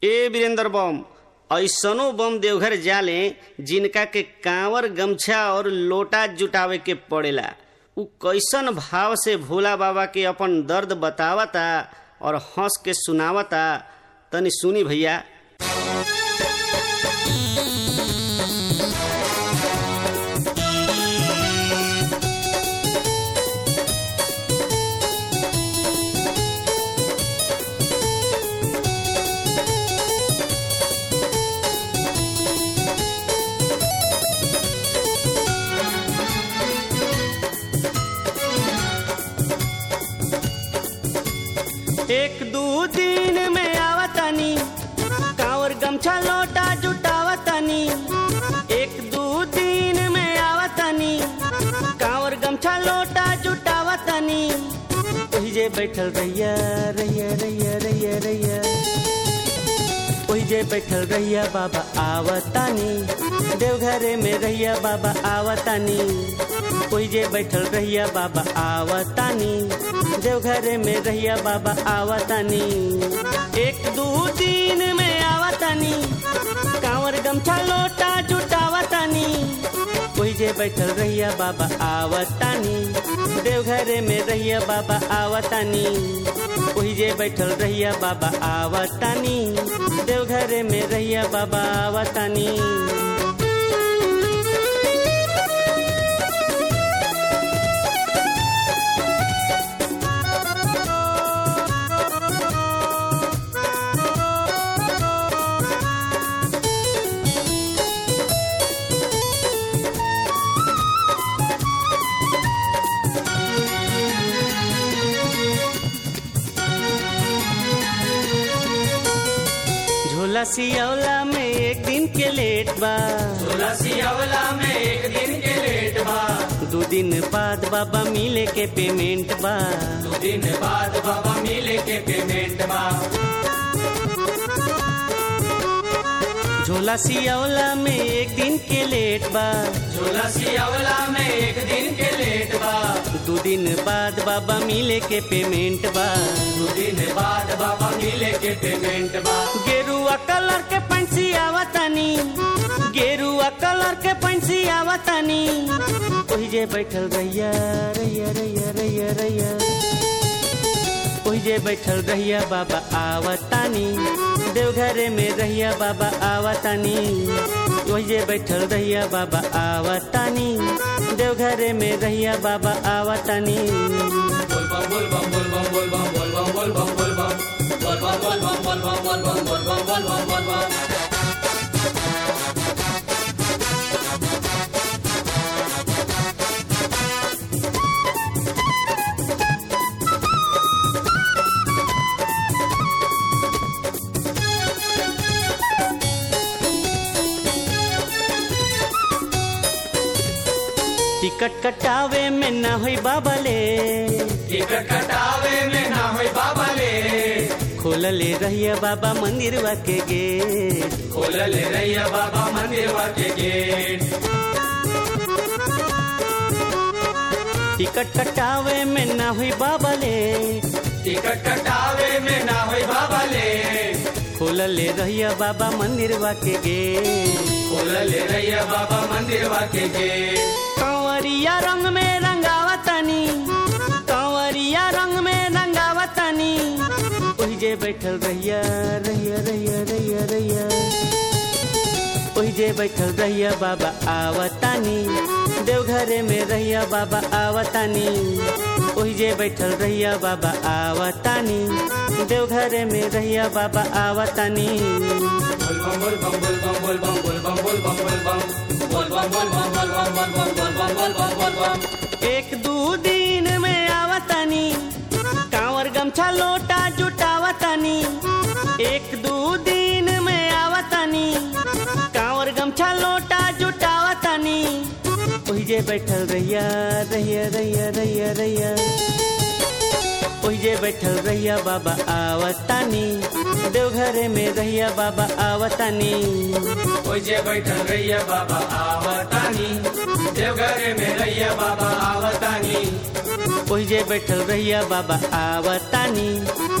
ए वीरेंद्र बम ऐसनो बम देवघर जाले जिनका के कांवर गमछा और लोटा जुटावे के पड़ेला उ कैसन भाव से भोला बाबा के अपन दर्द बतावता और हंस के सुनावता तनी सुनी भैया एक दू दिन में आवतानी कांवर गमछा लोटा जुटावतानी एक दू दिन में आवतानी कांवर गमछा लोटा जुटावतानी ओही जे बैठल रहिया रहिया रहिया रहिया रहिया ओही जे बैठल रहिया बाबा आवतानी देवघरे में रहिया बाबा आवतानी ओही जे बैठल रहिया बाबा आवतानी देवघरे में रहिया बाबा आवतानी एक दू दिन में आवतानी कांवर गमछा लोटा जुटावतानी ओही जे बैठल रहिया बाबा आवतानी देवघरे में रहिया बाबा आवतानी ओही जे बैठल रहिया बाबा आवतानी देवघरे में रहिया बाबा आवतानी झोला सियौला में एक दिन के लेट बा झोला सियावला में एक दिन के लेट बा दो दिन बाद बाबा मिले के पेमेंट बा दो दिन बाद बाबा मिले के पेमेंट बा झोला सियौला में एक दिन के लेट बा झोला सियावला में एक दिन के लेट बा दो दिन बाद बाबा मिले के पेमेंट बा दो दिन बाद बाबा मिले के पेमेंट बा गेरुआ कलर के पंछी आवतानी गेरुआ कलर के पंछी आवतानी ओही जे बैठल रहिया रहिया रहिया रहिया रहिया ओही जे बैठल रहिया बाबा आवतानी देवघरे में रहिया बाबा आवतानी ओही जे बैठल रहिया बाबा आवतानी देवघरे में रहिया बाबा आवतानी बोल बम बोल बम बोल बम बोल बम बोल बम बोल बम बोल बम बोल बम बोल बम बोल बम बोल बम बोल बम बोल बम बोल बम टिकट कटावे में ना होई बाबले टिकट कटावे में ना होई बाबा ले खोलले रहिया बाबा मंदिरवा के गेट खोल ले रैया बाबा मंदिर के गेट टिकट कटावे में ना हुई बाबले टिकट कटावे में ना होई बाबा ले खोलले रहिया बाबा मंदिरवा के गेट खोल ले रैया बाबा मंदिर के गेट कंवरिया रंग में रंगावतानी कंवरिया रंग में रंगावतानी ओही जे बैठल रहिया रहिया रहिया रहिया रहिया ओही जे बैठल रहिया बाबा आवतानी देवघरे में रहिया बाबा आवतानी ओही जे बैठल रहिया बाबा आवतानी देवघरे में रहिया बाबा आवतानी बोल बम बोल बम बोल बम बोल बम बोल बम बोल बम बोल बम बोल बम बोल बम बोल बम बोल बम बोल बम बोल बम एक दू दिन में आवतानी कांवर गमछा लोटा जुटावतानी एक दू दिन में आवतानी कांवर गमछा लोटा जुटावतानी ओही जे बैठल रहिया रहिया रहिया रहिया रहिया ओही जे बैठल रहिया बाबा आवतानी देवघरे में रहिया बाबा आवतानी ओइ जे बैठल रैया बाबा आवतानी देवघरे में रैया बाबा आवतानी ओही जे बैठल रहिया बाबा आवतानी